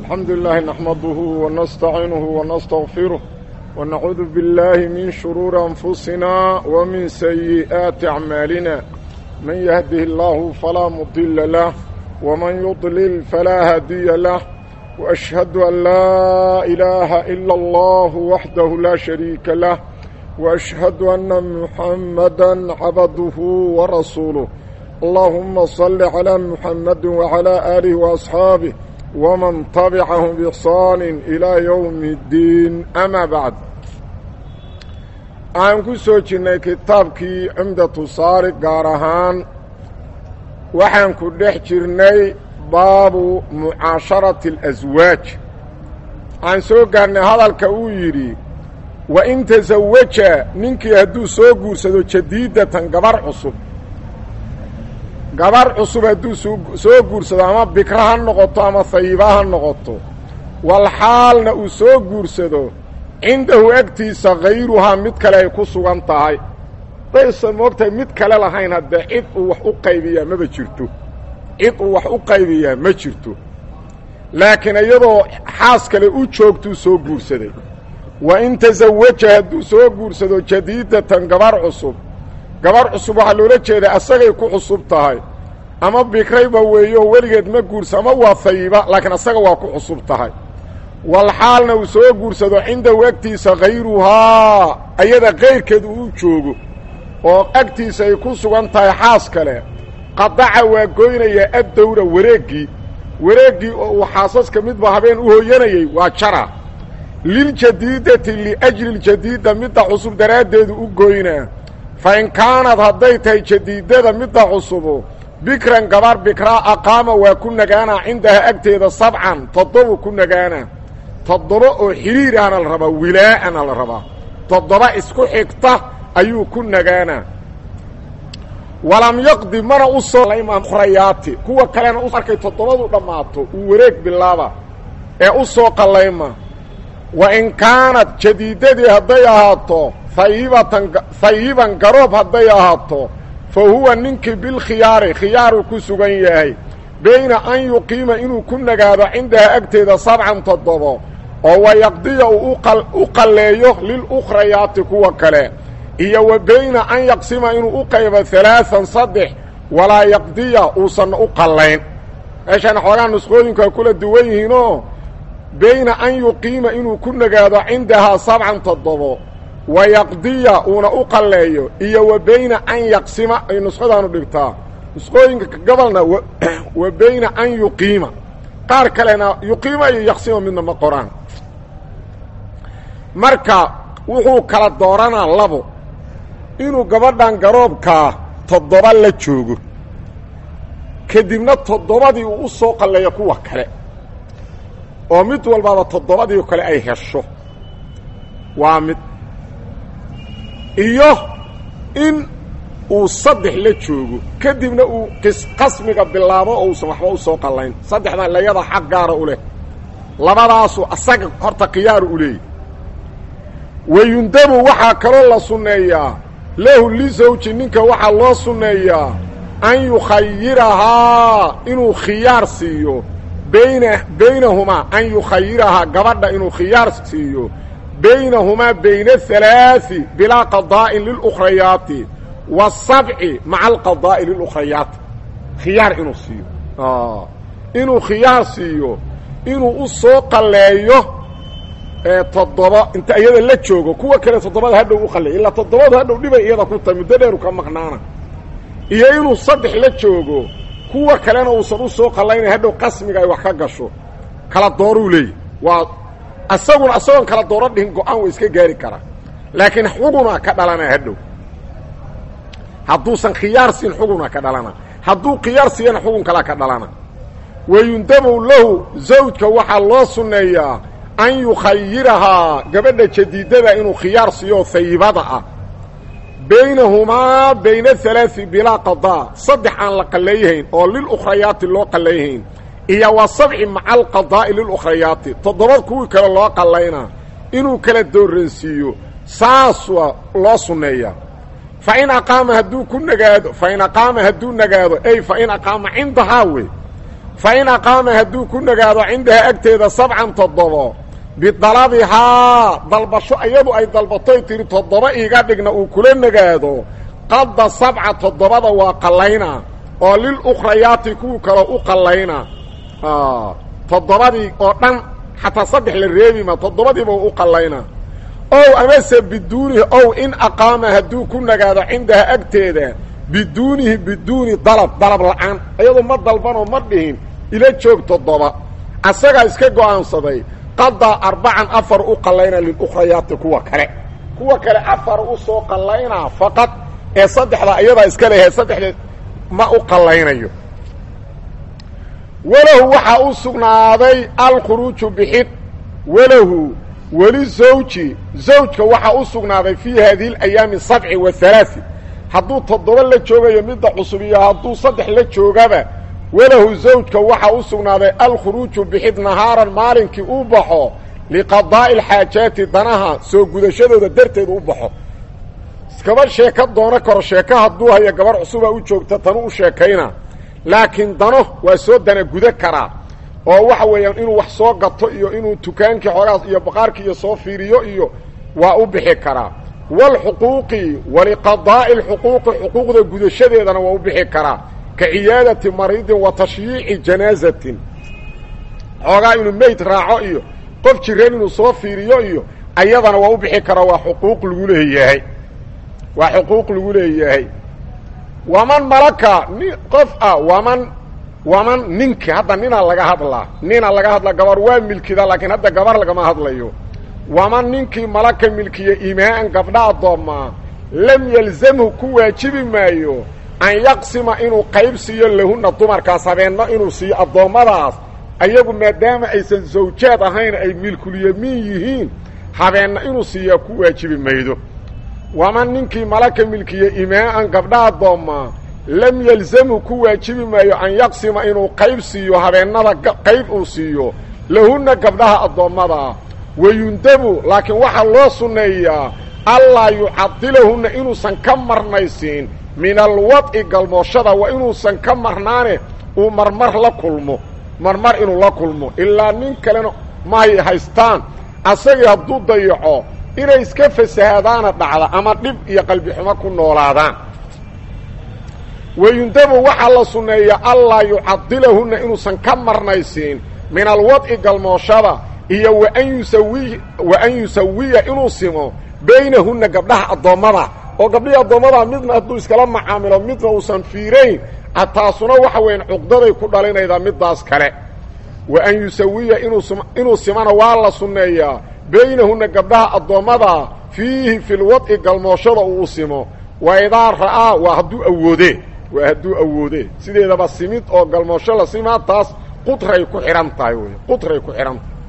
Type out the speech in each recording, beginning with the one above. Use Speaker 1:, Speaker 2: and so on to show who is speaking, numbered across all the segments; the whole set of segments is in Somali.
Speaker 1: الحمد لله نحمده ونستعينه ونستغفره ونعوذ بالله من شرور أنفسنا ومن سيئات أعمالنا من يهده الله فلا مضل له ومن يضلل فلا هادي له وأشهد أن لا إله إلا الله وحده لا شريك له وأشهد أن محمدا عبده ورسوله اللهم صل على محمد وعلى آله وأصحابه ومن تبعهم بإحصان إلى يوم الدين أما بعد aan ku soo jirnay kitaabkii cumdatu saari gaar ahaan waxaan ku dhex jirnay baabu mucaasharati alaswaaj aan soo gaarnay hadalka uu yidhi wa in tasawaja ninkii hadduu soo guursado jadiidatan gabar cusub gabar cusub hadduu soo guursado ama bikra ha noqoto ama hayiba ha noqoto walxaalna uu soo guursado cindahu agtiisa hayruhaa mid kale ay ku sugan tahay daysan moogtahay mid kale lahayn haddee cid uu wax u qaybiyaa maba jirto cid uu wax u qaybiyaa ma jirto laakiin iyadoo xaas kale u joogtuu soo guursaday wa in tasawaja hadduu soo guursado jadiidatan gabar cusub gabar cusub waxaa loola jeedaa asagay ku cusub tahay ama bikrayba weeyo weligeed ma guursa ama waa hayiba laakiin asaga waa ku cusub tahay walxaalna uu soo guursado cindahu agtiisa hayruhaa ayada kayrkeed uu u joogo oo agtiisa ay ku sugan tahay xaas kale qadaca waa goynayaa addawra wareeggii wareeggii oo uu xaasaska midba habeen u hooyanayey waa jara liljadiidati liajli ljadiida midda cusub daraaddeedu u goynaa fa in kaanad hadday tahay jadiidada midda cusubu bikran gabar bikraa aqaama waa ku nagaanaa cindaha agteeda sabcan toddobu ku nagaanaa toddoba oo xidhiir ahna la rabaa wilaa'ana la rabaa toddoba isku xigta ayuu ku nagaanaa walam yaqdi mana u soo rayaati kuwa kalena u arkay toddobadu dhammaato uu wareeg bilaaba ee u soo qallayma wa in kaanad jadiidadii hadday ahaato hayibatan hayiban garoob hadday ahaato fa huwa ninkii bilkhiyaari khiyaaru ku sugan yahay bayna an yuqiima inuu ku nagaado cindaha agteeda sabcan toddobo oo wayaqdiya uu u qalleeyo lilukhrayaati kuwa kale iyo wa bayna an yaqsima inuu u qaybo halaaan saddex walaa yaqdiya uusan u qallayn meeshaan xoogaa nusqooyinku ay kula duwan yihiinoo bayna an yuqiima inuu ku nagaado cindahaa sabcan toddobo wa yaqdiya uuna u qalleeyo iyo wa bayna an yaqsima ay nusqadaanu dhigtaa nusqooyinka gobolna wa bayna an yuqiima qaar kalena yuqiima iyo yaqsima midna ma qoraan marka wuxuu kala dooranaa labo inuu gabadhan garoobkaa toddoba la joogo kadibna toddobadii uu u soo qalleeyo kuwa kale oo mid walbaaba toddobadii kale ay hesho waa mid iyo in uu saddex la joogo kadibna uu qasmiga bilaabo oo uusan waxba u soo qallayn saddexdan layada xaq gaara u leh labadaasu asaga horta khiyaaru u leeyahy wayundabu waxaa kaloo la sunneeyaa lahu lisawji ninka waxaa loo sunneeyaa an yukhayirahaa inuu khiyaar siiyo bayna baynahumaa an yukhayirahaa gabadha inuu khiyaar siiyo baynahumaa bayna halaai bilaa qadaa'in lilukhrayaati wasabci maca alqadaa'i lilukhrayaati khiyaar inuu siiyo inuu khiyaar siiyo inuu u soo qalleeyo toddoba inta iyada la joogo kuwa kale toddobada hadhow u qalleeyo ilaa toddobadu hadhow dhibay iyada ku tahay muddo dheeru ka maqnaana iyo inuu saddex la joogo kuwa kalena uusan u soo qallaynay hadhow qasmiga ay wax ka gasho kala dooruu leeyahy waa asaguna asagoon kala dooro dhihin go-aan wa iska gaari karaa laakiin xuguna ka dhalana hadhow hadduusan khiyaar siin xuguna ka dhalana hadduu khiyaar siiyana xugun kalaa ka dhalana wayundabu lahu zawjka waxaa loo sunneeyaa an yukhayirahaa gabadha jadiidada inuu khiyaar siiyo hayibada ah baynahumaa bayna halaai bilaa qadaa saddex aan la qallayhayn oo lilukhrayaati loo qallayhayn iyo wa sabci maca alqadaa'i lilukhrayaati toddobad kuwii kale loo qallaynaa inuu kala dooransiiyo saas waa loo sunneeyaa fa in aqaama hadduu ku nagaado fa in aqaama hadduu nagaado ey fa in aqaama cindahaa wey fa in aqaama hadduu ku nagaado cindaha agteeda sabcan toddobo bidalabihaa dalbasho iyadu ay dalbatoy tihi toddoba iiga dhigna uu kula nagaado qadda sabca toddobada waa qallayna oo lilukhrayaati kuwii kaloo u qallayna toddobadii oo dhan xataa saddex la reebima toddobadiiba u qallayna ow amase biduunihi ow in aqaama hadduu ku nagaado cindaha agteeda biduunihi biduuni dalab dalab la'aan iyadoo ma dalbanoo ma dhihin ila joog toddoba asagaa iska go'aansaday qadaa arbacan afar u qallayna lilukhrayaati kuwa kale kuwa kale afar u soo qallaynaa faqad ee saddexda iyadaa iska leeyahay saddexdeed ma u qallaynayo walahu waxaa u sugnaaday alkhuruuju bixid walahu weli zawji zawjka waxaa u sugnaaday fii haadihi alayaami sabci wa halaai hadduu toddoba la joogayo midda cusub iyo hadduu saddex la joogaba walahu zawjka waxaa u sugnaaday alkhuruuju bixid nahaaran maalinkii u baxo liqadaa'i alxaajaati danaha soo gudashadooda darteed u baxo iskaba sheeko doono karo sheeko hadduu hayo gabarh cusubaa u joogta tanu u sheekayna laakiin dano waa soo dana guda karaa oo waxa weeyaan inuu wax soo gato iyo inuu tukaankii xoogaas iyo baqaarkii iyo soo fiiriyo iyo waa u bixi karaa waalxuquuqi waliqadaa'i alxuquuqi xuquuqda gudashadeedana waa u bixi karaa ka ciyaadati mariidin wa tashyiici janaazatin xoogaa inuu meyd raaco iyo qof jireen inuu soo fiiriyo iyo ayadana waa u bixi karaa waa xuquuq lagu leeyahay waa xuquuq lagu leeyahay waman malaka ni qof ah waman waman ninka hadda ninaa laga hadlaa nina laga hadlaa gabar waa milkida laakiin hadda gabar lagama hadlayo waman ninkii malaka milkiya imaa'an gabdha addoommaa lam yalzamhu ku waajibi maayo an yaqsima inuu qayb siiyo lahunna dumarkaas habeenno inuu siiyo addoommadaas ayagu maadaama aysan zawjaad ahayn ay milkulyamiin yihiin habeenna inuu siiyaa ku waajibi maydo waman ninkii malaka milkiya imaa'an gabdha addoommaa lam yalzamhu ku waajibi maayo an yaqsima inuu qayb siiyo habeennada qayb uu siiyo lahunna gabdhaha addoommadaa wayundabu laakiin waxaa loo sunneeyaa allaa yucadilahunna inuusan ka marnaysiin min alwad'i galmooshada waa inuusan ka marnaane uu marmar la kulmo marmar inuu la kulmo ilaa nin kalena mahay haystaan asagii hadduu dayaco inay iska fasahaadaana dhacda ama dhib iyo qalbi xumo ku noolaadaan wayundabu waxaa la sunneeyaa allaa yucadilahunna inuusan ka marnaysiin min alwad'i galmooshada iyo waan yusawi wa an yusawiya inuu simo baynahunna gabdhaha addoommada oo gabdhihii addoommada midna hadduu iskala macaamilo midna uusan fiirayn taasuna waxa weeyaan cuqdaday ku dhalinaydaa middaas kale wa an yusawiya inuu simana waa la sunneeyaa baynahunna gabdhaha addoommada fiihi fi lwad'i galmooshada uu u simo wa idaa ra'aa waa hadduu awoodee waa hadduu awoodee sideedaba simid oo galmoosho la simaa taas qudray ku xidhan tahay wey qudray ku xidhan tahay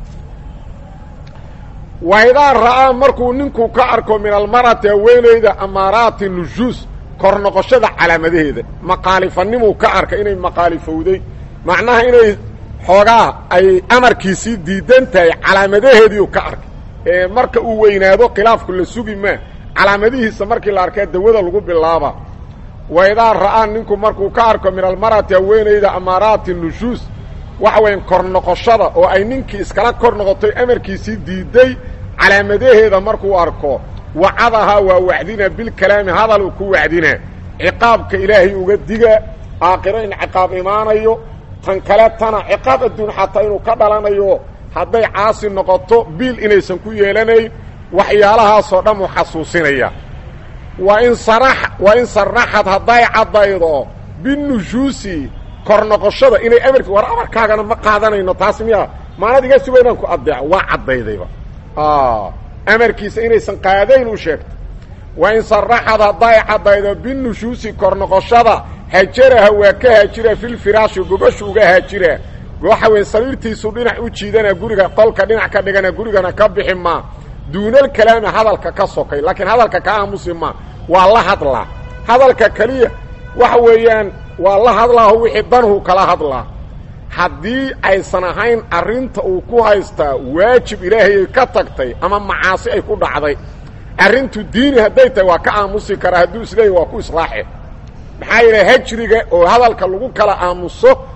Speaker 1: wa idaa ra'aa markuu ninku ka arko min almar'ati haweenayda amaaraati nujuus kor noqoshada calaamadaheeda maqaalifanimuu ka arka inay maqaalifowday macnaha inay xoogaa ay amarkiisii diidan tahay calaamadaheediiu ka arkay ee marka uu weynaado khilaafku la sugi maa calaamadihiisa markii la arkaa dawada lagu bilaaba wa idaa ra'aa ninku markuu ka arko min almar'ati haweenayda amaaraati nushuus waxa weyan kor noqoshada oo ay ninkii iskala kor noqotay amarkiisii diiday calaamadaheeda markuu arko wacadahaa waa wacdina bilkalaami hadal uu ku wacdina ciqaabka ilaahay uga diga aakhiro in ciqaab imaanayo tan kale tana ciqaab adduun xataa inuu ka dhalanayo hadday caasi noqoto biil inaysan ku yeelanayn waxyaalahaasoo dhan uu xasuusinaya wa in sara wa in saraxad hadday caddaydo binushuusi kor noqoshada inay amarki war amarkaagana ma qaadanayno taas miya maanad iga suga inaan ku addeeco waa caddaydayba amarkiisa inaysan qaadayn u sheegto wa in saraxad hadday caddaydo binushuusi kor noqoshada hajaraha waa ka haajira filfiraashi gogoshu uga haajira waxa weyn sariirtiisu dhinac u jiidana guriga qolka dhinac ka dhigana gurigana ka bixi maa duunal kalaami hadalka ka sokay laakiin hadalka ka aamusi maa waa la hadlaa hadalka keliya waxa weeyaan waa la hadlaaho wixii danhu kala hadlaa haddii aysan ahayn arrinta uu ku haystaa waajib ilaahayay ka tagtay ama macaasi ay ku dhacday arrintu diini hadday tahay waa ka aamusi karaa hadduu isleeyahy waa ku islaaxe maxaa yeele hajriga oo hadalka lagu kala aamuso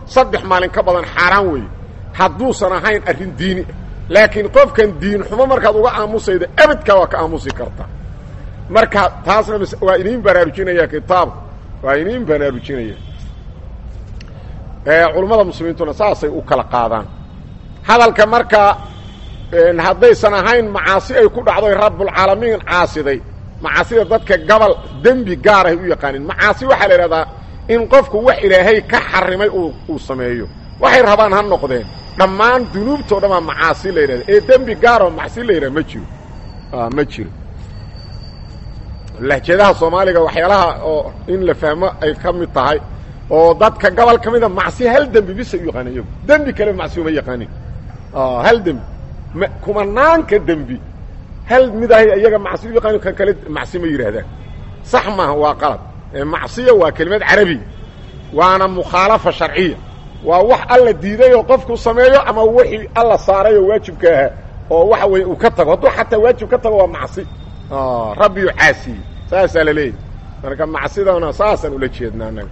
Speaker 1: saddex maalin ka badan xaaraan weeye hadduusan ahayn arrin diini laakiin qofkan diin xumo markaad uga aamusayda abadkaa waa ka aamusi karta marka taasna waa iniin baraarujinaya kitaabka waa iniin baraarujinaya culummada muslimiintuna saasay u kala qaadaan hadalka marka haddaysan ahayn macaasi ay ku dhacdoy rabbulcaalamiin caasiday macaasida dadka gobol dembi gaarahay u yaqaanin macaasi waxaa la idhahdaa in qofku wax ilaahay ka xarimay uu sameeyo waxay rabaan ha noqdeen dhammaan dunuubtao dhan waa macaasi la yidhahda ee dembi gaaroo macsi la yidhaha ma jiro ma jiro lahjadaha soomaaliga waxyaalaha oo in la fahmo ay ka mid tahay oo dadka gobol ka mida macsi hal dembi bisa u yaqaanin iyagu dembi kale macsi uma yaqaanin hal dembi m kumanaanka dembi hal midahay iyaga macsi u yaqaanin kan kale macsi ma yidhaahdaan sax maaha waa qalad macsiya waa kelimad carabi waana mukhaalafa sharciya waa wax alla diiday oo qofku sameeyo ama wixii alla saaray oo waajibka ahaa oo waxa weeye uu ka tago hadduu xataa waajib ka tago waa macsi rabbiyu caasiyey saasaa la leeyahy marka macsidana saasaan ula jeednaa anaga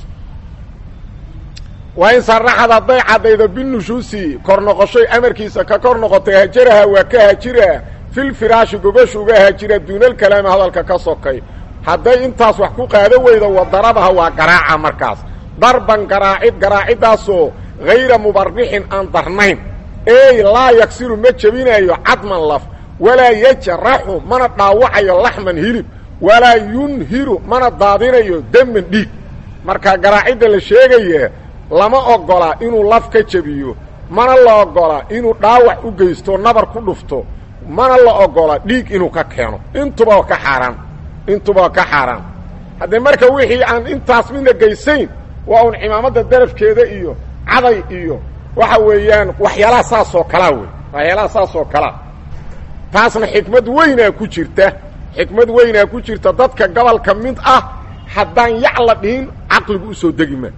Speaker 1: waa in saraxad hadday caddaydo binushuusi kor noqoshoy amarkiisa ka kor noqotay hajaraha waa ka hajira filfiraashi gogashu uga hajira duunalkalaami hadalka ka sokay hadday intaas wax ku qaado weydo wadarabaha waa garaaca markaas darban garaacid garaaciddaasoo hayra mubarixin aan darnayn ey laa yagsiru ma jebinayo cadman laf walaa yajraxu mana dhaawacayo laxman hilib walaa yunhiru mana daadinayo deman dhiig marka garaacidda la sheegaya lama ogola inuu laf ka jebiyo mana la ogola inuu dhaawac u geysto nabar ku dhufto mana la ogola dhiig inuu ka keeno intuba ka xaaraan intuba ka xaaraan haddee marka wixii aan intaas midna geysayn waa un cimaamadda darafkeeda iyo caday iyo waxa weeyaan waxyaalaha saasoo kalaa wey waxyaalaha saasoo kalaa taasna xikmad weynaa ku jirta xikmad weynaa ku jirta dadka gobolka mid ah haddaan yac la dhihin caqligu usoo degi ma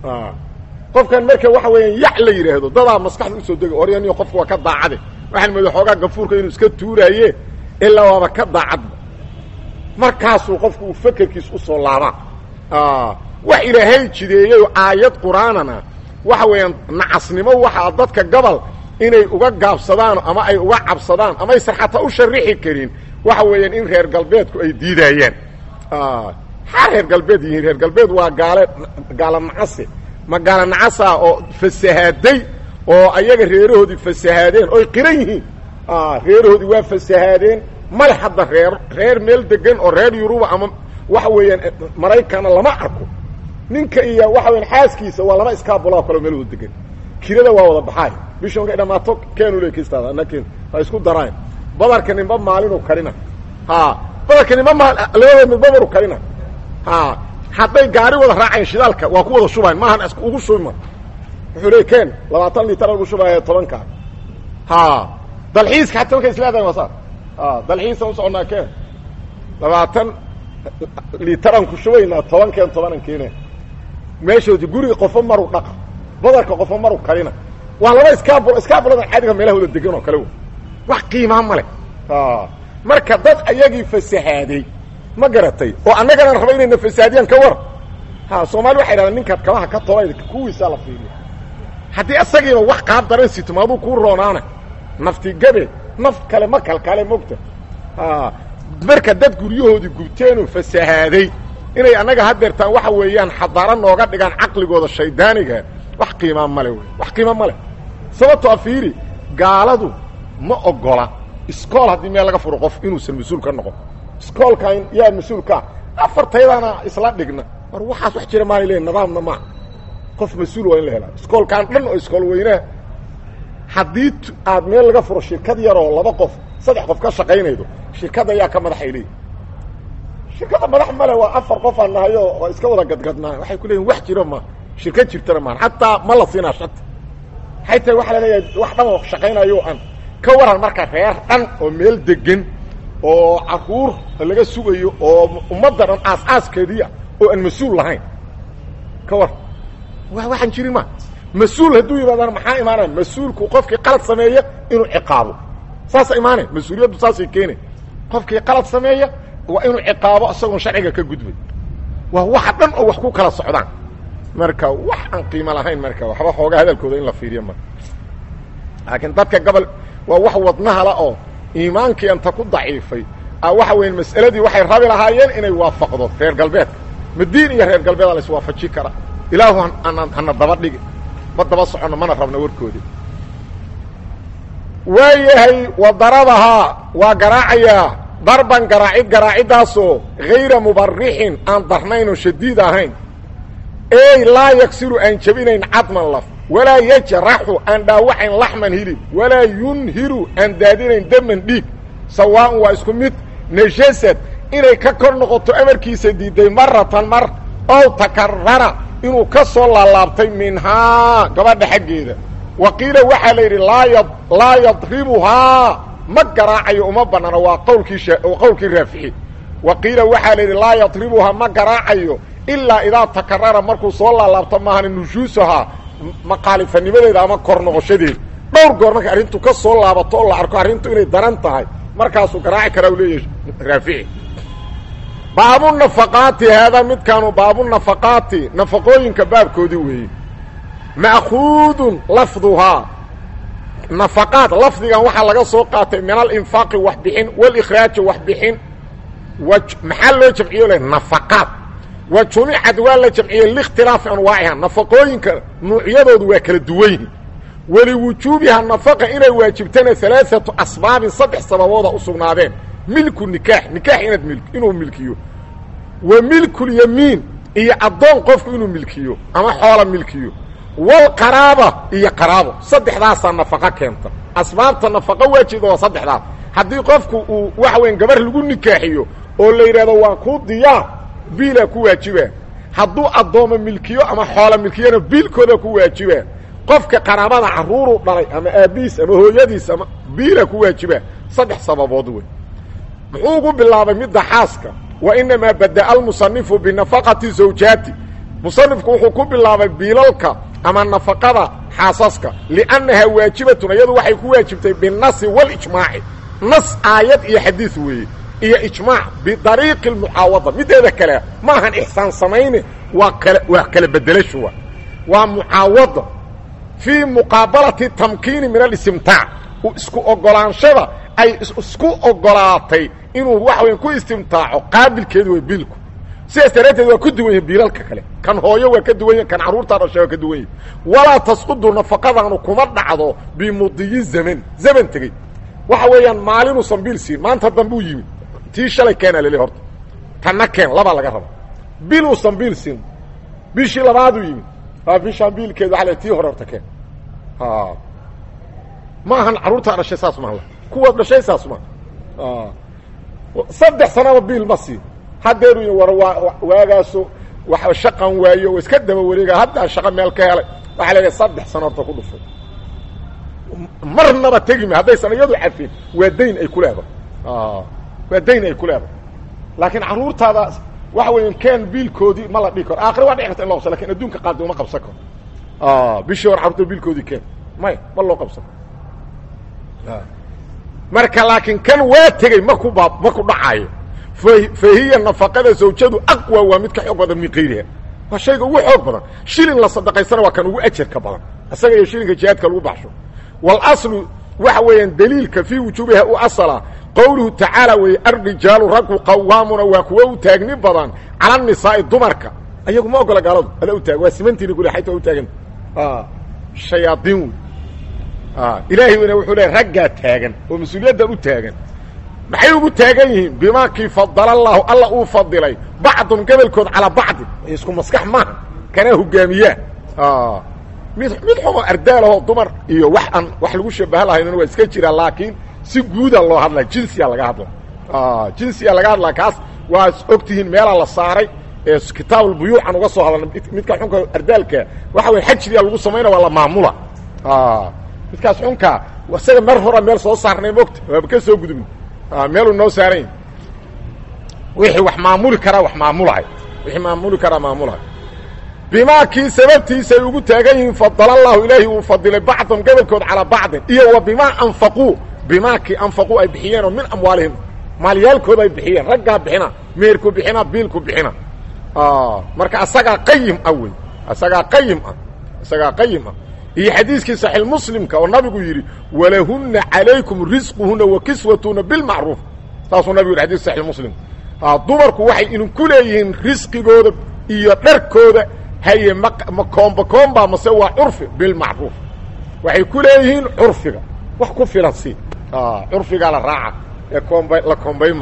Speaker 1: qofkan marka waxa weeyaan yac la yidhaahdo dadaa maskaxda usoo degi oryaniyo qofku waa ka daacade waxaan mooda xoogaa gafuurka inuu iska tuuraaye ilaa waaba ka daacadba markaasuu qofku uu fekerkiis usoo laabaa wax ilaahay jideeyey aayad qur-aanana waxa weeyaan nacasnimo waxaa dadka gobol inay uga gaabsadaan ama ay uga cabsadaan ama aysan xataa u sharixi karin waxa weeyaan in reer galbeedku ay diidaayaan maxaa reer galbeed yihiin reer galbeed waa gaale gaala nacase ma gaala nacasa oo fasahaaday oo ayaga reerahoodii fasahaadeen oy qiran yihiin reerahoodii waa fasahaadeen male hadda reer reer meel degan oo reer yuruba ama waxa weeyaan maraykana lama arko ninka iyo waxa weyan xaaskiisa waa laba iskaabulao kaleo meel wada degan kirada waa wada baxaay bisha markay dhamaato keenu le kistaada ana ken ha isku daraan badarka ninba maalinu karina ha badarka ninba maal labada midba maru karina ha hadday gaari wada raaceen shidaalka waa ku wada shubayn maahan is ugu shubima wuxuu le ken labaatan litar lagu shubaayo tobanka ha dalxiiska hataa markay isleedahay waa saa dalxiisa u soconaa ken labaatan litaraan ku shubaynaa tobankeen tobanan keene meeshoodi guriga qofo maru dhaqa badarka qofo maru karina waa laba iskaabul iskaabuladan caadiga meelaha wada degan oo kale wax qiimaa ma leh marka dad ayagii fasahaaday ma garatay oo annagana raba inayna fasaadiyaan ka war ha soomaali waxay dhahdaan ninkaad kabaha ka tolay kuwiisaa la fiiriya haddii asagiiba wax qaab daran sito maaduu kuu roonaana nafti gabe naf kale ma kalkale mogta marka dad guryahoodii gubteenoo fasahaaday inay annaga hadeertaan waxa weeyaan xadaaro nooga dhigaan caqligooda shaydaaniga wax qiimaa male wey wax qiima ma leh sababtoo fiiri gaaladu ma ogola iskool haddii meel laga furo qof inuusan mas-uul ka noqon iskoolkan yaa mas-uulkaa afartaydana isla dhigna mar waxaas wax jira maala le nidaamna maa qof mas-uul waa in la helaa iskoolkaan dhan oo iskool weynaha haddii aad meel laga furo shirkad yaroo laba qof saddex qof ka shaqaynaydo shirkadda ayaa ka madaxay leeyihi shirkadda madax male waa afar qof aan nahayo waa iska wada gadgadnaa waxay ku leeyihin wax jiro ma shirkad jirtana maan xataa ma la siinaa shati waxay tahay waxa la leeyahay wax dhan oo shaqaynayo aan ka waran marka reer dhan oo meel degan oo caruur laga sugayo oo ummadda dhan aas-aaskeediia oo aan mas-uul lahayn ka war wa waxaan jirin ma mas-uul hadduu yimaadaan maxaa imaanaya mas-uulku qofkii qalad sameeya inuu ciqaabo saasa imaanay mas-uuliyaddu saasay keenay qofkii qalad sameeya waa inuu ciqaabo isagoon sharciga ka gudbay waa waxa dhan oo wax ku kala socdaan marka wax aan qiimo lahayn marka waxba xoogaa hadalkooda in la fiiriyo marka laakiin dadka gobol waa wax wadnahala oo iimaankii anta ku daciifay waxa weya mas'aladii waxay rabi lahaayeen inay waafaqdo reer galbeedka madiin iyo reer galbeeda la iswaafaji kara ilaahu hana daba dhigi ma daba soconno mana rabno warkoodi waa yahay wadarabahaa waa garaacayaa darban garaacid garaaciddaasoo hayra mubarixin aan darnayn oo shadiid ahayn ey laa yaksiru aan jebinayn cadman laf walaa yajraxu aan dhaawacayn laxman hilib walaa yunhiru aan daadinayn daman dhiig sawaa'un waa isku mid najasad inay ka kor noqoto amarkiisa diiday maratan mar ow takarara inuu ka soo laalaabtay minhaa gabadha xaggeeda wa qiila waxaa la yidhi laa laa yadribuhaa ma garaacayo uma banaano waa qawlkii qowlkii raafici wa qiila waxaa la yidhi laa yadribuhaa ma garaacayo ilaa idaa takarara markuu soo laalaabto maahana nushuusahaa maqaalifanimadeeda ama kor noqoshadeeda dhowr goor markay arrintu ka soo laabato oo la arko arrintu inay daran tahay markaasuu garaaci karaa u leeyahay raafici baabunafaqaati haadaa midkaanu baabunafaqaati nafaqooyinka baabkoodii weeye ma'khuudun lafduhaa nafaqaad lafdigan waxaa laga soo qaatay min alinfaaqi wax bixin walikhraaji wax bixin maxaa loo jamciyo le nafaqaad wa jumicad waa la jamciyey liikhtilaafi anwaaciha nafaqooyinka nuucyadoodu waa kala duwan yihin waliwujuubiha nafaqa inay waajibtana alaaatu asbaabin saddex sababooda u sugnaadeen milku nikaax nikaax inaad mil inuu milkiyo wa milkulyamiin iyo addoon qofku inuu milkiyo ama xoola milkiyo walqaraaba iyo qaraabo saddexdaasaa nafaqo keenta asbaabta nafaqo waajibda waa saddexdaas haddii qofku uu waxa weyan gabar lagu nikaaxiyo oo la yidhahdo waa kuu diyaar biilaa ku waajiba hadduu addooma milkiyo ama xoola milkiyona biilkooda ku waajiba qofka qaraabada carruuruu dhalay ama aabbihiis ama hooyadiis ama biilaa ku waajiba saddex sababood wey muxuu ugu bilaabay midda xaaska wa inamaa bada'a almusanifu binafaqati zawjaati musanifku wuxuu ku bilaabay biilalka ama nafaqada xaasaska liannahaa waajibatun iyadu waxay ku waajibtay binnasi walijmaaci nas aayad iyo xadiid weeye iyo ijmaac bidariiqi almucaawada mideeda kale ma ahan ixsaan samayne waa kala waa kala bedelashuwa waa mucaawada fii muqaabalati tamkiini min alistimtaac isku ogolaanshada ay isku ogolaatay inuu wax weyn ku istimtaaco qaabilkeedu way biilku sidaas daraadteed waa ku duwan yahi biilalka kale kan hooyo waa ka duwan yahi kan carruurtaa dhasha waa ka duwan yahi walaa tasqudu nafaqadaanu kuma dhacdo bimudiyi zaman zaman tegey waxa weeyaan maalinuusan biil siin maanta dambuu yimid tii shalay keenaa leli horta tanna keen labaa laga raba bil uusan biil siin bishii labaaduu yimid a bishaan biilkeedu waa tii hore horta keen ma ahan carruurtaa dhashay saas maha kuwa dhashay saas maha saddex sanaba biil ma siin haddeeru war waa waagaaso wa shaqan waayo o iska daba wareega haddaa shaqo meel ka helay waxaa leedahay saddex sano horta ku dhufay marnaba tegime haddaysan iyadu cafin waa dayn ay ku leedahay waa dayn ay ku leedahay laakiin carruurtaada waxa weya keen biilkoodii ma la dhihi karo aakhira waa dhici karta in loo qabsa lakin adduunka qaadi uma qabsan karo bishii hore carruurta biilkoodii keen maya ma loo qabsan karo marka laakiin kan waa tegey maku baa maku dhacaayo fa hiya nafaqada zawjadu aqwa waa mid ka xoog badan min kayriha waa shayga ugu xoog badan shilin la sadaqaysana waa kan ugu ajarka badan isaga iyo shilinka jihaadka lagu baxsho walaslu waxa weeyaan daliilka fii wujuubiha u asala qowluhu tacaala weeye arrijaalu raggu qawaamuna waa kuwa u taagni badan cala nisaa'i dumarka ayagu ma ogola gaaladu ada u taag waa simantiini kule xayta u taaganta shayaadiin wey ilaahay weyna wuxuu leey raggaa taagan oo mas-uuliyaddan u taagan maxay ugu taagan yihiin bimaa kii fadala allaahu alla uu fadilay bacdun gobolkood calaa bacdin isku maskax maaha kanaa hogaamiyaa mid mid xumo ardaalahoo dumar iyo wax aan wax lagu shabaha lahaynna waa iska jiraa laakiin si guuda loo hadlaa jinsiya laga hadla jinsiya laga hadlaa kaas waa og tihiin meelaa la saaray ee kitaabulbuyuucan uga soo hadalna midka xunka ardaalka waxa wey xajriya lagu samaynaa waa la maamula midkaas xunkaa isaga mar hora meel soo saarnay mogta waaba ka soo gudubna meeluu noo saarayn wixii wax maamuli karaa wax maamulahay wixii maamuli karaa maamulahay bimaa kii sababtiisay ugu taagan yihiin fadala allahu ilaahi uu fadilay bacdan gobolkood calaa bacdin iyo wa bimaa anfaquu bimaa kii anfaquu ay bixiyeen oo min amwaalihim maalyaalkooda ay bixiyeen raggaa bixina meerku bixina biilku bixina marka asagaa qayim ah wey isagaa qayim ah isagaa qayim ah iyo xadiiskii saxiix muslimka oo nabigu yidhi walahunna calaykum risquhuna wa kiswatuna bilmacruuf saasuu nabigu yidhi xadis saxiix muslim dumarku waxay idinku leeyihiin risqigooda iyo dharkooda haye ma ma koomba koomba mase waa curfi bilmacruuf waxay ku leeyihiin curfiga wax ku filan si curfigaa la raaca ee koomba la koombayma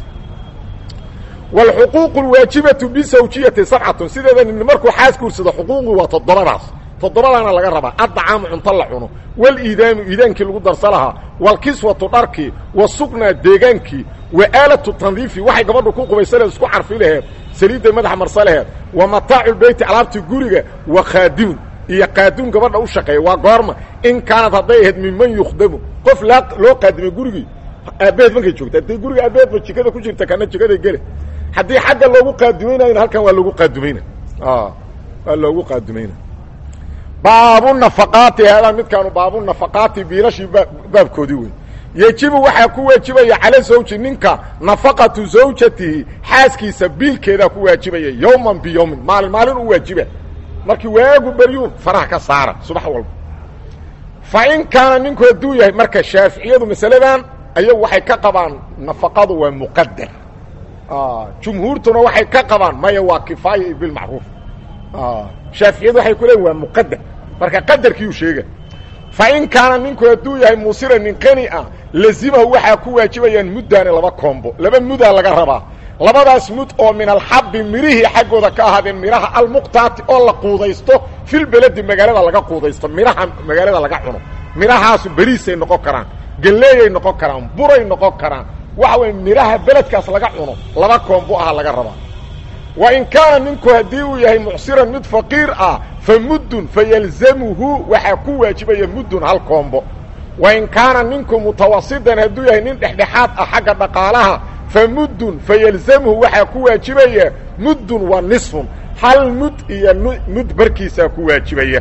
Speaker 1: wاlxuquuq اlwaajibatu bisawjiyati sabcatun sideeda nin markuu xaas guursado xuquuqdu waa toddobadaas toddobadaana laga rabaa addacaamu cunto la cuno wاliidaamu iidaankii lagu darsa lahaa wاlkiswatu dharkii wasuknaa deegaankii waaalatu tandiifi waxay gabadhu ku qubaysaleed isku carfi laheed saliidday madaxa marsa laheed wa mataacu lbeyti alaabtii guriga wa khaadimun iyo qaaduun gabadha u shaqeeya waa goorma in kaanad hadday ahayd minman yukhdamu qof laa loo qaadimay gurigii aabbaheed markay joogta hadday guriga aabbaheedba jikada ku jirta kana jikaday gele haddii xagga loogu qaadumaynayna halkan waa loogu qaadumayna waa loogu qaadumayna baabu nafaqaati haadaa midkaanu baabu nafaqaati biilashii baabkoodii wey yejibu waxaa ku waajibaya cala zawji ninka nafaqatu zawjatihi xaaskiisa biilkeedaa ku waajibaya yowman biyowmin maalin maalin u waajiba markii waagu beryuun faraha ka saara subax walba fa in kaana ninku hadduu yahay marka shaaficiyadu masaladan ayagu waxay ka qabaan nafaqadu waa muqadar jumhuurtuna waxay ka qabaan maya waa kifaaya iyo bilmacruuf shaaficiyadu waxay ku leeyiin waa muqadar marka qadarkiiu sheega fa in kaana ninku hadduu yahay muusira nin qani ah lazimahu waxaa ku waajibayaan muddaani laba koombo laba mudaa laga rabaa labadaas mud oo min alxabbi mirihii xaggooda ka ahaadeen midhaha almuqtaati oo la quudaysto filbeledi magaalada laga quudaysto midhaha magaalada laga cuno midhahaasu beriisay noqon karaan galleeyay noqon karaan buray noqon karaan waxa weye midhaha beledkaas laga cuno laba koombo aha laga rabaa wa in kaana ninku haddii uu yahay mucsiran mid faqiir ah fa muddun fayalzamuhu waxaa ku waajibaya muddun hal koombo wa in kaana ninku mutawasitan hadduu yahay nin dhexdhexaad ah xagga dhaqaalaha fa muddun fayalzamuhu waxaa ku waajibaya muddun wa nisfun hal mud iyo mud barkiisaa ku waajibaya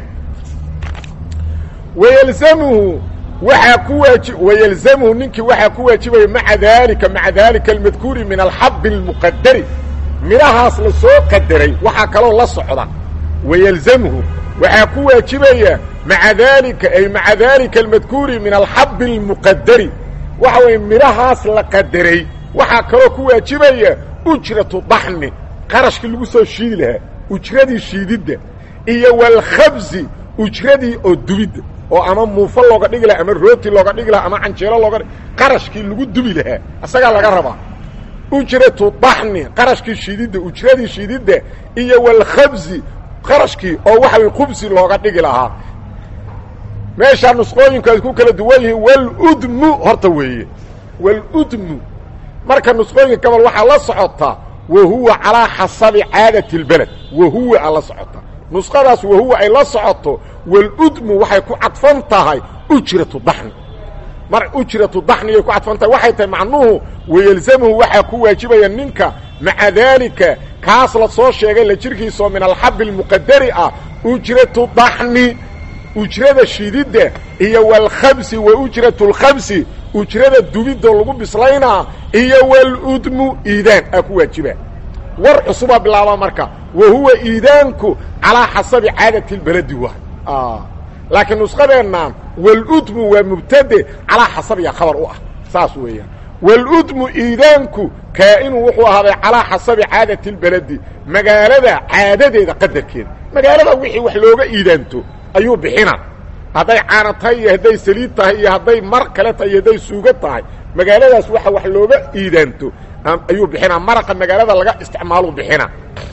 Speaker 1: wayalzamuhu waxaa ku waaji wayalzamuhu ninkii waxaa ku waajibaya maca daalika maca daalika almadkuuri min alxabbi almuqadari midhahaas la soo qadaray waxaa kaloo la socda wayalzamuhu waxaa ku waajibaya maca daalika ay maca daalika almadkuuri min alxabbi almuqadari waxa weeye midhahaas la qadaray waxaa kaloo ku waajibaya ujratu daxmi qarashkii lagu soo shiidi lahaa ujradii shiididda iyo walkhabsi ujradii oo dubidda oo ama muufo looga dhigi lahaa ama rooti looga dhigi lahaa ama canjeelo looga qarashkii lagu dubi lahaa isagaa laga rabaa ujratu daxni qarashkii shiididda ujradii shiididda iyo walkhabsi qarashkii oo waxa way khubsi looga dhigi lahaa meeshaa nusqooyinku ay ku kala duwan yihiin waludmu horta weeye waludmu marka nusqooyinka gabal waxaa la socotaa wa huwa calaa xasabi caadati اlbeled wahuwa a la socota nusqadaas wahuwa ay la socoto waludmu waxay ku cadfan tahay ujratu daxni mar ujratu daxniyay ku cadfan tahay waxay tahay macnuhu wayelzamuhu waxaa ku waajibaya ninka maca daalika kaas la soo sheegay la jirkiisoo min alxabi اlmuqadari ah ujratu daxni ujrada shididda iyo walkhabsi wa ujratu اlkhabsi ujrada dubidoo lagu bislaynaa iyo waludmu iidaan aa ku waajiba war cusubaa bilaaba marka wa huwa iidaanku calaa xasabi caadati اlbeledi waay laakiin nusqadeennan waludmu waa mubtade calaa xasabiya khabar u ah saas weeyaan waludmu iidaanku kaa'inu wuxuu ahaaday calaa xasabi caadati اlbeledi magaalada caadadeeda qadarkeeda magaalada wixii wax looga iidaanto ayuu bixina hadday caana tahay iyo hadday saliid tahay iyo hadday mar kale tahay iyo hadday suugo tahay magaaladaas waxa wax looga iidaanto ayuu bixinaa maraqa magaalada laga isticmaaluu bixina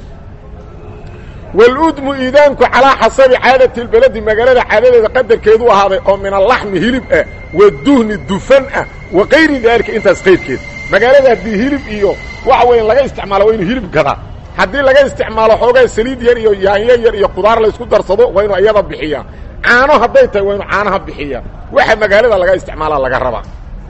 Speaker 1: waludmu iidaanku calaa xasabi caadati اlbeledi magaalada caadadeeda qadarkeedu ahaaday oo min alaxmi hilib ah waduhni dufan ah wa kayri daalika intaas qayrkeed magaalada haddii hilib iyo waxa weya laga isticmaalo waa inuu hilib gadaa haddii laga isticmaalo xoogaa saliid yar iyo yaanyo yar iyo qudaar laysku darsado waa inuu iyada bixiyaa caano hadday tahay waa inuu caanaha bixiyaa waxa magaalada laga isticmaalaa laga rabaa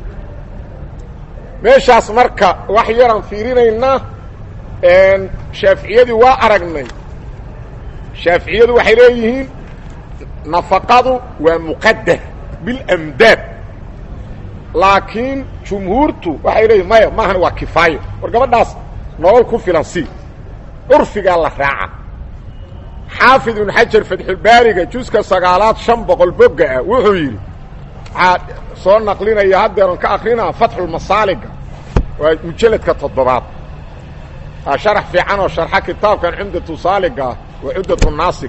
Speaker 1: meeshaas marka wax yaraan fiirinaynaa shaaficiyadii waa aragnay shaaficiyadu waxay leeyihiin nafaqadu waa muqadar bilamdaad laakiin jumhuurtu waxay leeyihin maya maahan waa kifaayo war gabadhaas nolol ku filan si curfigaa la raaca xaafid ibnu xajar fatxulbaariga juska sagaalaad shan boqol bogga ah wuxuu yidhi waxaa soo naqlinaya haddeeran ka akrinaa fatxulmasaaliga waa mujalladka toddobaad aa sharax fiican oo sharxa kitaabkan cumdatu saaliga ah waa cudatu naasig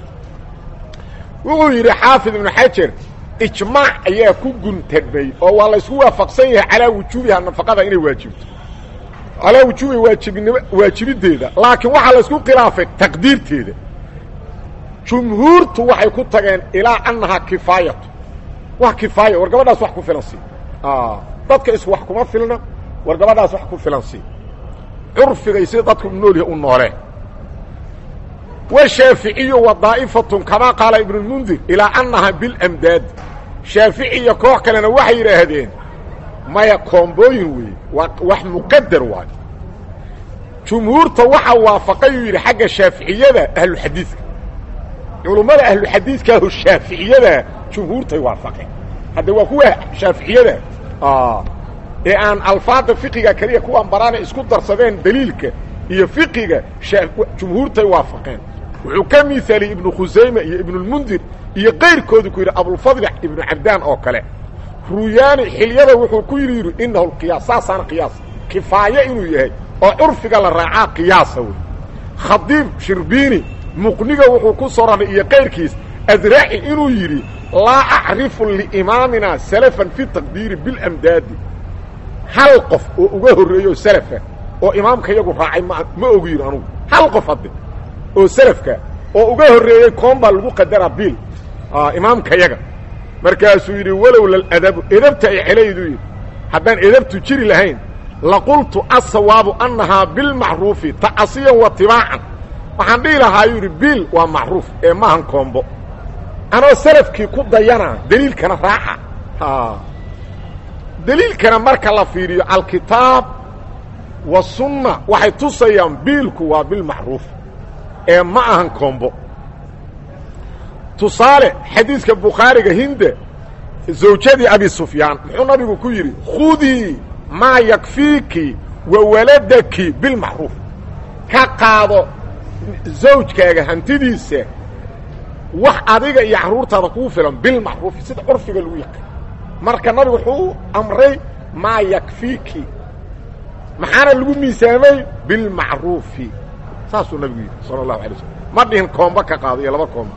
Speaker 1: wuxuu yidhi xaafid ibnu xajar ijmaac ayaa ku guntagmay oo waa laysku waafaqsan yahay calaa wujuubiha nafaqada inay waajibto calaa wujuubi waajibnimo waajibiddeeda laakiin waxaa laysku khilaafay taqdiirteeda jumhuurtu waxay ku tageen ilaa annahaa kifaayatu wax kifaaya war gabadhaas wax ku filan sii dadka is wax kuma filna war gabadhaas wax ku filan sii curfigay sida dadku noolyaha u nooleen washaaficiyu wa daa'ifatun kamaa qaala ibnulmundir ilaa annahaa bilamdaad shaafici iyo koox kalena waxay yidhaahdeen maya koombooyin weeye waa wax muqadar waayo jumhuurta waxaa waafaqay uu yidhi xagga shaaficiyada ahluxadiidka culummada ahluxadiidkaaho shaaficiyada jumhuurtay waafaqeen hadda waa kuwa shaaficiyada ee aan alfaada fiqiga keliya kuwaan baraana isku darsadeen daliilka iyo fiqiga jumhuurtay waafaqeen wuxuu ka miaaliyey ibnu khusayme iyo ibnulmundir iyo kayrkoodu ku yidhi abulfadli ibnu cabdaan oo kale ruyaani xilyada wuxuu ku yidhi yidhi inahu lqiyaas saasaana qiyaas kifaaye inuu yahay oo curfiga la raacaa qiyaasa wey khadiib shirbiini muqniga wuxuu ku soo raray iyo kayrkiis adraci inuu yidhi laa acrifu liimaamina salafan fi taqdiiri bilamdaadi hal qof oo uga horreeyo salafa oo imaamka yagu raacay ma ma ogu yidhi anugu hal qof hadde oo salafka oo uga horreeyey koon baa lagu qadaraa biil imaamka yaga markaasuu yidhi walowla aladabu edabta ay celaydu yidhi haddaan edabtu jiri lahayn laqultu asawaabu annahaa bilmacruufi ta'asiyan wa tibaacan waxaan dhihi lahaa yuu yidhi biil waa macruuf ee maahan koombo anoo salafkii ku dayana deliilkana raaca deliilkana marka la fiiriyo alkitaab wasunna waxay tusayaan biilku waa bilmacruuf ee ma ahan koombo tusaale xadiidka bukhaariga hinde zawjadii abi sufyaan muxuu nabigu ku yidhi khudii maa yakfiiki wa waladaki bilmacruuf ka qaado zawjkaaga hantidiisa wax adiga iyo carruurtaada kuu filan bilmacruufi sida curfiga lagu yaqaan marka nabigu wuxuu amray maa yakfiiki maxaana lagu miisaamay bilmacruufi saasuu nabigu yidhi sala allahu alay slam ma dhihin koombo ka qaado iyo laba koombo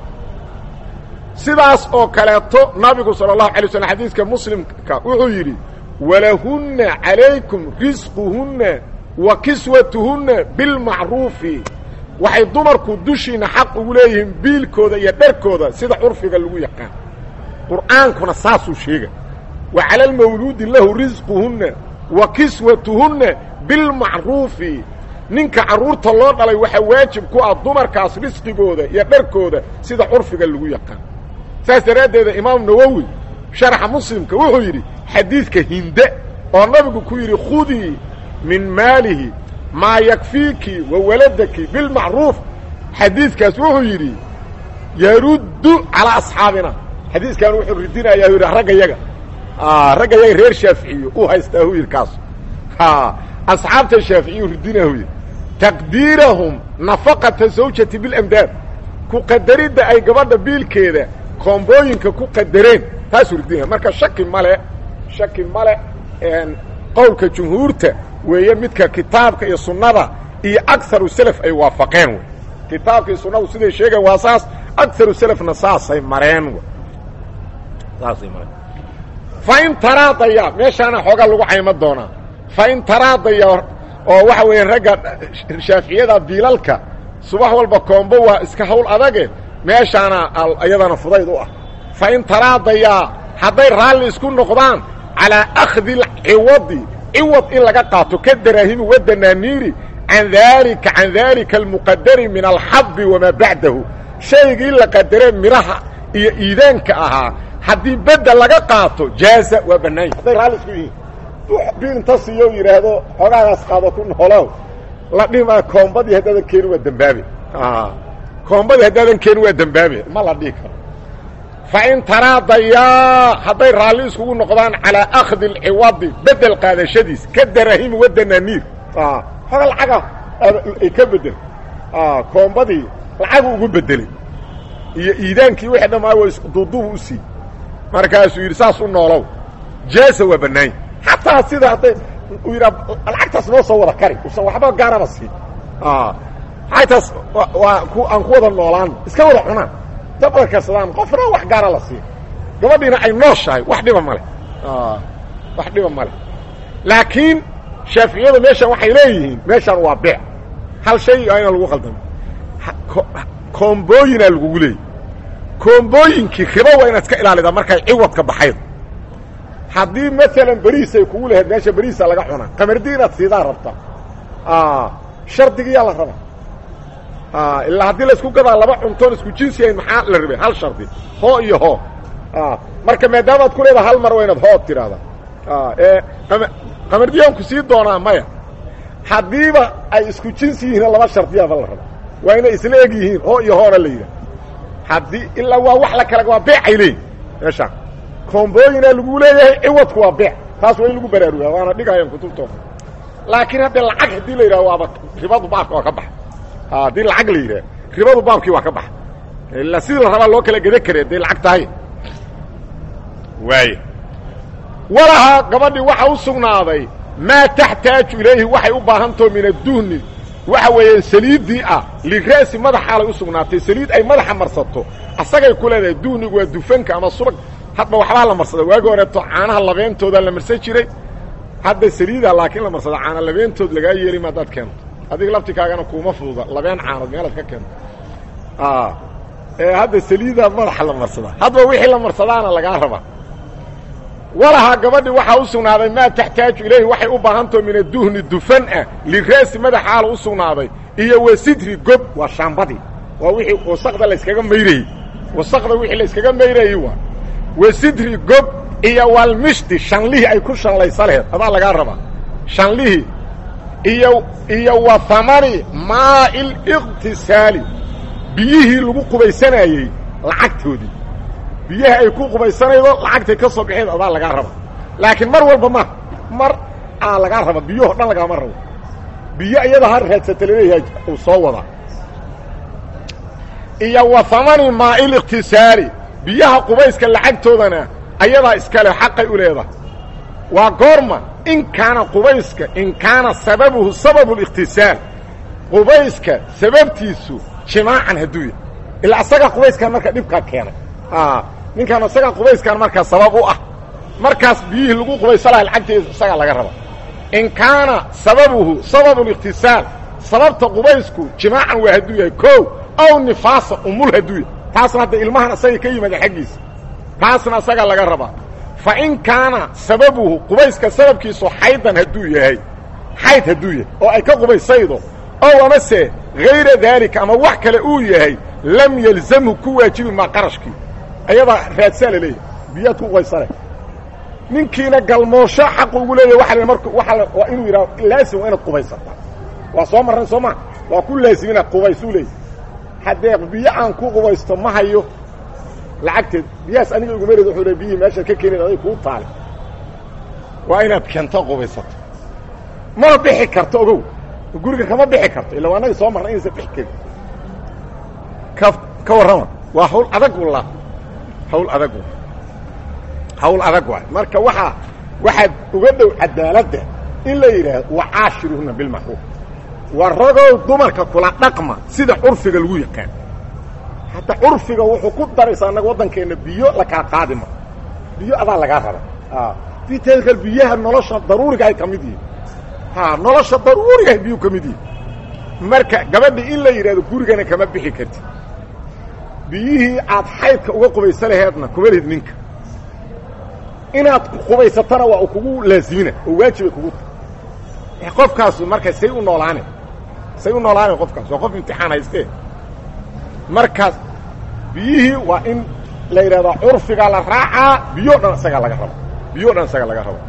Speaker 1: sidaas oo kaleeto nabigu salى الlahu alay slm xadiiska muslimka wuxuu yidhi walahunna calaykum risquhunna wa kiswatuhunna bilmacruufi waxay dumarku dushiina xaq ugu leeyihiin biilkooda iyo dharkooda sida curfiga lagu yaqaan qur'aankuna saasuu sheega wa cala almawluudi lahu risquhunna wa kiswatuhunna bilmacruufi ninka carruurta loo dhalay waxaa waajib ku ah dumarkaas risqigooda iyo dharkooda sida curfiga lagu yaqaan saas daraaddeeda imaam nawowi sharaxa muslimka wuxuu yidhi xadiidka hinde oo nabigu ku yidhi khudii min maalihi maa yakfiiki wa waladaki bilmacruuf xadiidkaas wuxuu yidhi yaruddu calaa asxaabina xadiiskan wuxuu ridinayaa yidhi ragga yaga ragga yaga reer shaaficiyo u haystaa hu yidhi kaas asxaabta shaaficiyu ridinaa hu yidhi taqdiirahum nafaqata zawjati bilamdaad ku qadaridda ay gabadha biilkeeda koombooyinka ku qadareen taasuu ridinaya marka shaki male shaki male qowlka jumhuurta weeye midka kitaabka iyo sunnada iyo agaru selaf ay waafaqeen wey kitaabka iyo sunnadu siday sheegaen waa saas agaru selafna saasay mareen saasay mareen fain taraadaya meeshaana xoogaa lagu caymo doonaa fain taraadaya oo waxa weeye ragga shaaficiyada biilalka subax walba koombo waa iska hawl adage meeshaana iyadana fudayd u ah fain taraadayaa hadday raalli isku noqdaan calaa akhdi alciwadi ciwad in laga qaato ka daraahimi wadanaaniiri can daalika can daalika almuqadari min alxabbi wamaa bacdahu shaygii la qadaree midhaha iyo iidaanka ahaa haddii bedda laga qaato jaaza waa bannaanya hadday raalli isku yihiin biinta siiyo yidhaahdo xogaagaas qaado ku noolow la dhimaa koombadii haddaadan keeni waa dembaabe koombadii haddaadan keeni waa dembaabe ma la dhihi karo fain taraadayaa hadday raalli iskugu noqdaan calaa akhdi alciwadi bedel qaadashadiis ka darahimi wadanaaniir xoga lacaga ay ka bedel koombadii lacagu ugu bedelay iyo iidaankii wixii dhammaa wa duuduubu u siiyey markaasuu yidhi saas u noolow jaasa waa bannaanya xataa sida hadday uu yidhaa lacagtaas noo soo wada kari usan waxba gaaraba siin lacagtaas waa ku aan ku wada noolaan iska wada cunaan dad wada karsadaan qofna wax gaara la siin gabadhiina ay nooshahay wax dhiba male wax dhiba male laakiin shaaficiyadu meeshan waxay leeyihiin meeshan waa beec hal shay aa ina lagu qaldamo koombooyinaa lagugu leeyay koombooyinkii ribo waa inaad iska ilaalidaa markay ciwadka baxayd haddii maalan beriis ay kugu lahayd meesha beriisa laga cunaa qamardi inaad siidaa rabtaa shardigiyaa la rabaa ilaa haddii laisku gadaa laba cuntoon isku jinsiyayn maxaa la rabay hal shardi hoo iyo hoo marka maadaamaad ku leedaha hal mar waa inaad hood tidhaahdaa ee qamardiyaanku sii doonaa maya haddiiba ay isku jinsi yihiin laba shardiyaaba la rabaa waa inay isla eg yihiin hoo iyo hoona la yidhaha haddii ilaa waa wax la kale waa beecay leeyihin meeshaan koombooyinaa lagu leeyahay ciwadku waa beec taas waa in lagu baraarugaa waana dhigayaan kutubtooda laakiin haddee lacag haddii la yidhaha waaba ribadu baabka waa ka baxa haddii lacag la yidhaha ribadu baabkii waa ka baxa ilaa sidii la rabaa loo kala geda kare hadday lacag tahay waay walahaa gabadhii waxa u sugnaaday maa taxtaaju ilayhi waxay u baahantaho min adduhni waxa weeyaan saliiddii ah lira'si madaxaalay u sugnaatay saliid ay madaxa marsato asagay ku leedahay duhnigu waa dufanka ama subag hadba waxbaa la marsada waagi horeeto caanaha labeentoodaa la marsan jiray hadda saliida laakiin la marsada caana labeentood lagaa yeeli ma haddaad keento adiga laftikaagana kuuma fududa labeen caanood meelaad ka keento ee hadda saliida madaxa la marsada hadba wixii la marsadaana lagaa rabaa walahaa gabadhii waxaa u sugnaaday maa taxtaaju ilayhi waxay u baahantaho min aduhni dufan ah lira'si madaxaala u sugnaaday iyo wa sidri gob waa shaambadii waa wixii wasaqda layskaga mayrayey wasaqda wixii layskaga mayrayey waa wa sidri gob iyo walmishti shanlihii ay ku shanlaysa laheed adaa lagaa rabaa shanlihii iyo iyo wa hamani maa'il iqtisaali biyihii lagu qubaysanayey lacagtoodii biyaha ay ku qubaysanaydo lacagtay ka soo baxeed adaa lagaa raba laakiin mar walba ma mar aa lagaa raba biyaho dhan lagaama rabo biyo iyada ha raadsata laleeyahay uu soo wadaa iyo wa hamani maa'il iqtisaali biyaha qubayska lacagtoodana ayadaa iskale xaqay u leedahay waa goorma in kaana qubayska in kaana sababuhu sababu liqtisaal qubayska sababtiisu jimaacan hadduu yahay ilaa asagaa qubayskan marka dhibkaa keenay ninkaan isagaa qubayskan markaa sabab u ah markaas biyihii lagu qubaysa laha lacagteeda isagaa laga raba in kaana sababuhu sababu liqtisaal sababta qubaysku jimaacan waa hadduu yahay ko aw nifaasa umul hadduu yahay taasna hadda ilmahan asaga ka yimaada xaggiisa taasna asagaa laga rabaa fa in kaana sababuhu qubayska sababkiisu xaydan hadduu yahay xayd hadduu yahay oo ay ka qubaysaydo ow amase hayra daalika ama wax kale uu yahay lam yelzamhu ku waajibi maa qarashkii ayadaa raadsaa la leeyahay biyaad ku qubaysane ninkiina galmoosho xaqu ugu leeyahy waa l mark waa waa inuu yidhaho laasim waa inaad qubaysataa waa soo marran soo maa waa ku laasim inaad qubaysuu leeyahy haddee biyo aan ku qubaysto ma hayo lacagteed biyahaas aniga iguma reed wuxuu le biyihii meeshaad ka keenayd aday kuu taale waa inaad keento qubaysato mana bixi karto ogow guriga kama bixi karto illa waa anaga soo marna inaysan bixi karin ka ka warrama waa hawl adag walla hawl adag wa hawl adag waay marka waxaa waxaad uga dhow cadaaladda in la yidhaahdo wacaashiruhuna bilmacruuf wa ragow dumarka kula dhaqma sida curfiga lagu yaqaan hadda curfiga wuxuu ku daraysaa annaga waddankeenna biyo la kala qaadi ma biyo adaa lagaa raba diteedkal biyaha nolosha daruurigahay ka mid yihin ha nolosha daruurigahay biyuu ka mid yihin marka gabadhi in la yidhahdo gurigana kama bixi karti biyihii aad xaydka uga qubaysa laheedna kuma lihid ninka inaad qubaysatana waa u kugu laasimina oo waajibay kugu ta qofkaasu marka say u noolaane say u noolaane qofkaas waa qof imtixaan haystee markaas biyihii waa in la yidhahdaa curfiga la raacaa biyo dhan isagaa laga raba biyo dhan isaga laga raba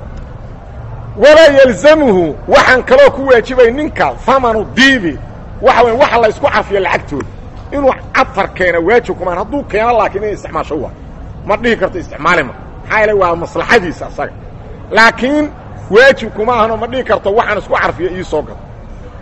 Speaker 1: walaa yalzamuhu waxaan kaloo ku waajibay ninka famanu diibi waxa weya waxa la isku cafiya lacagtooda inuu catar keena waajib kumaan hadduu keeno laakiin inay isticmaasho waa ma dhihi karto isticmaali ma maxaa yeele waa maslaxadiisa asaga laakiin waajib kuma ahano ma dhihi karto waxaan isku carfiya ii soo gado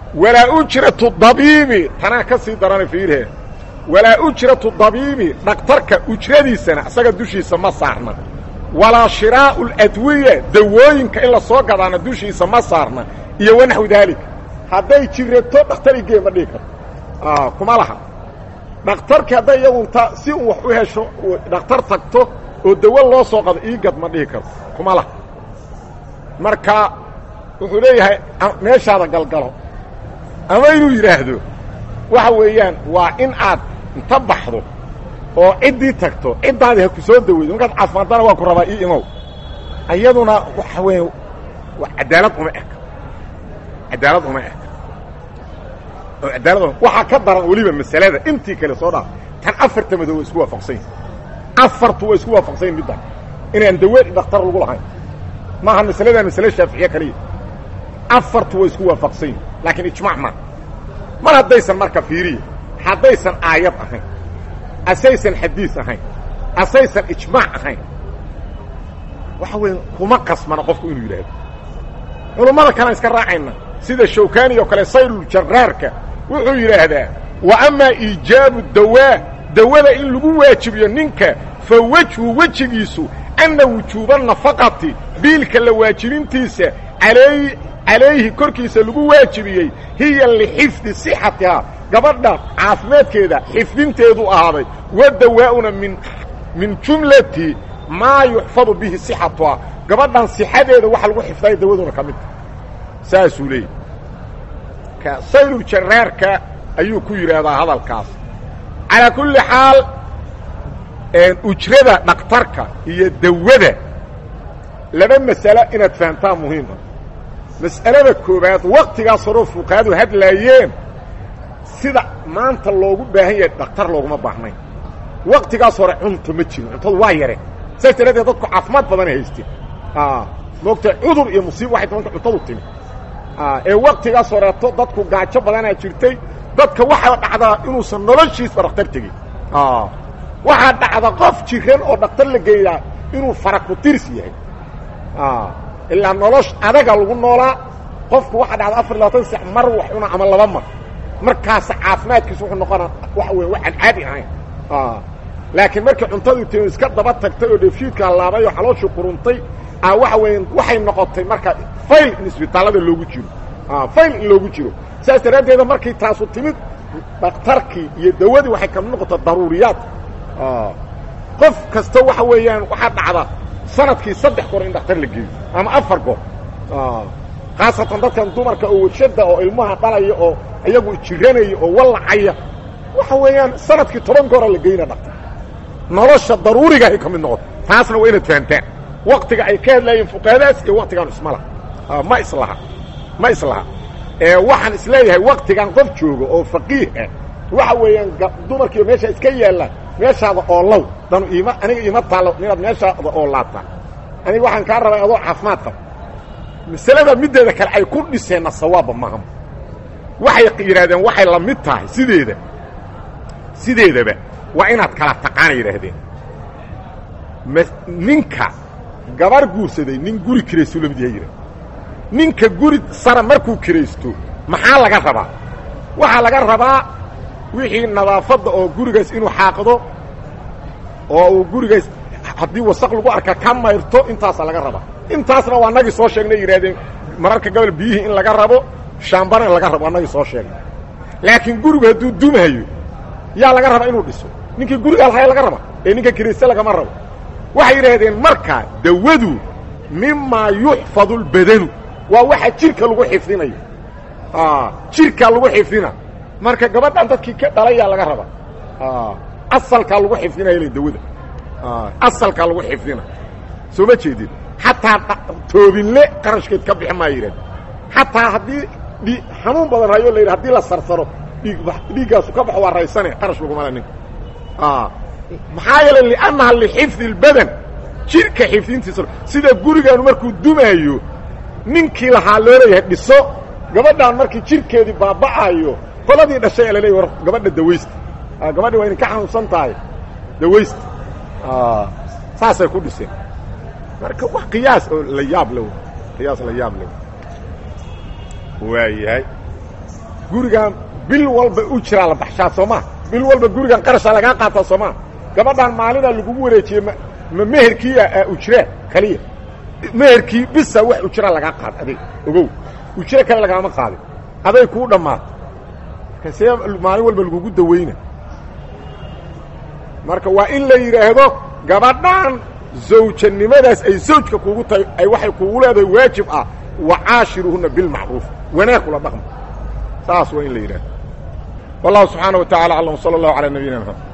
Speaker 1: walaa ujratu dabiibi tanaa ka sii darana fiirhe walaa ujratu dabiibi dhakhtarka ujradiisana isaga dushiisa ma saarna walaa shiraa'u ladwiya dawooyinka in la soo gadaana dushiisa ma saarna iyo wanaxwi daalika hadday jirato dhakhtar igee ma dhihi karto kuma laha dhakhtarki hadday iyagunta si un wax u hesho dhakhtar tagto oo dawo loo soo qado iigad ma dhihi karto kuma laha marka wuxuu leeyahay meeshaada galgalo ama inuu yidhaahdo waxa weeyaan waa in aad inta baxdo oo ciddii tagto ciddaadi ha ku soo daweydo markaad caafimaadana waa ku rabaa ii imow iyaduna waxa weeye cadaalad uma eka cadaalad uma eka oo cadaalad waxaa ka daran weliba masalada intii kale soo dhaaf tan afarta madow waa isku waafaqsan yihin afartu waa isku waafaqsan yihin middan inaan dawe dhakhtar lagu lahayn maaha masaladan masale shaaficiye kaliya afartu waa isku waafaqsan yihin laakiin ijmac maa mar haddaysan marka fiiriya haddaysan aayad ahayn asaysan xadiis ahayn asaysan ijmaac ahayn waxa weeye kuma qasmana qofku inuu yidhaahdo culummada kalean iska raacayna sida shawkani oo kale sayluljarraarka wuxuu yidhaahdaa wa amaa iijaabu dawaa dawada in lagu waajibiyo ninka fa wejhu wejigiisu anna wujuuba nafaqati biilka la waajibintiisa alay calayhi korkiisa lagu waajibiyey hiya lixifdi sixatihaa gabadha caafimaadkeeda xifdinteedu ahaaday wa dawaa'una min min jumlati maa yuxfadu bihi sixatuhaa gabadhan sixadeeda waxa lagu xifdaya dawaduna ka midta saasuu leeyahy ka sayluljarraarka ayuu ku yidhaahdaa hadalkaas calaa kulli xaal ujrada dhakhtarka iyo dawada laba masalo inaad fahamtaa muhiima mas'alada koowaad waktigaas horoo fuqahadu hadlaayeen sida maanta loogu baahan yahay dhakhtar looguma baahnayn waktigaas hore cunto ma jirin cuntadu waa yareen saas daraaddeed dadku caafimaad badanay haysteen moogta cudur iyo musiiba waxay tabanka cuntadu timi ee waktigaas horeeto dadku gaajo badanaa jirtay dadka waxaa dhacdaa inuusan noloshiisba dhakhtar tegin waxaa dhacda qof jiran oo dhakhtar la geeyaa inuu faraku-tirs yahay ilaa nolosh adaga lagu noolaa qofku waxaa dhacda afar iyo labaatan sac mar wax cuna ama laba mar markaasa caafimaadkiisu wuxuu noqonaa waxa weya waxaan caadi ahayn laakiin markii cuntadii timi iska daba tagtay oo dheefshiidka laabay oo xalooshii quruntay a waxa weya waxay noqotay marka fayl in isbitaallada loogu jiro fayl in loogu jiro saas daraaddeeda markii taasu timid dhakhtarkii iyo dawadii waxay kamid noqota daruuriyaad qof kasta waxa weeyaan waxaa dhacda sanadkii saddex goor in dhakhtar la geeyo ama afar goor khaasatan dadkan dumarka oo warshada oo ilmaha dhalaya oo iyagu jiranaya oo wallacaya waxa weeyaan sanadkii toban goora la geyna dhaktar nolosha daruurigahay ka mid noqoto taasna waa inaad fahamtaan waktiga ay ka hadlaayeen fuqahadaas iyo waktigaan isma laha ma islaha ma islaha waxaan isleeyahay waktigan qof jooga oo faqiih ah waxa weeyaan dumarkiiba meesha iska yaallaan meeshaada oolow danu iima aniga iima taalo inaad meeshaada oolaataan aniga waxaan kaa rabay adoo caafimaad qab masalada middeeda kale ay ku dhiseenna sawaabba maaha waxay yidhahdeen waxay la mid tahay sideeda sideedaba waa inaad kala taqaana yidhaahdeen ninka gabar guursaday nin guri kiraystu la mid yahay yidhah ninka guri sara markuu kiraysto maxaa laga rabaa waxaa laga rabaa wixii nadaafadda oo gurigaas inuu xaaqdo oo uu gurigaas haddii wasaq lagu arka ka mayrto intaasaa laga rabaa intaasna waa nagii soo sheegnay yidhahdeen mararka gobol biyihii in laga rabo shaambana in laga rabo waa nagii soo sheegnay laakiin gurigu hadduu dumayo yaa laga rabaa inuu dhiso ninkii guriga alhaya laga raba ee ninka kirayste lagama rabo waxay yidhaahdeen marka dawadu mimaa yuxfadu اlbadanu waa waxa jirka lagu xifdinayo jirkaa lagu xifdina marka gabadhan dadkii ka dhalayaa laga raba asalkaa lagu xifdinaya l dawada asalkaa lagu xifdina soo ma jeedin xataa toobinle qarashkeed ka bixi maa yidhahd xataa haddii dhi xanuun badan hayo la yidhi hadii la sarsaro dhiig dhiiggaasu ka baxo waa raysane qarash lagumala ninka maxaa yeelay liannaha lixifdi اlbadan jirka xifdintiisa sida gurigaanu markuu dumaayo ninkii lahaa loo leeyahay dhiso gabadhaan markii jirkeedii baaba'ayo qoladii dhashay ee laleeyahy war gabadha dawaysta gabadhi waa idinka xanuunsan tahay dawaysta saasay ku dhiseen marka wax qiyaas oo la yaab le qiyaas la yaab le waayahay gurigan bil walba u jiraa la baxshaa soo maa bil walba gurigan qarashaa lagaa qaataa soo maa gabadhan maalinaa lagugu wareejiyey ma ma meherkii a ujraa kaliya meherkii bisa wax ujra lagaa qaad adiga ogow ujro kale lagaama qaadin aday kuu dhammaato kasee maalin walba lagugu dawayna marka waa in la yidhaahdo gabadhan zawjanimadaas ay zawjka kuugu tahay ay waxay kuugu leedahay waajib ah wacaashiruhuna bilmacruuf wanaag kula dhaqma saas waa in la yidhahdo wallahu subxaana wa tacala aclam sala allahu calaa nabiyina mxamed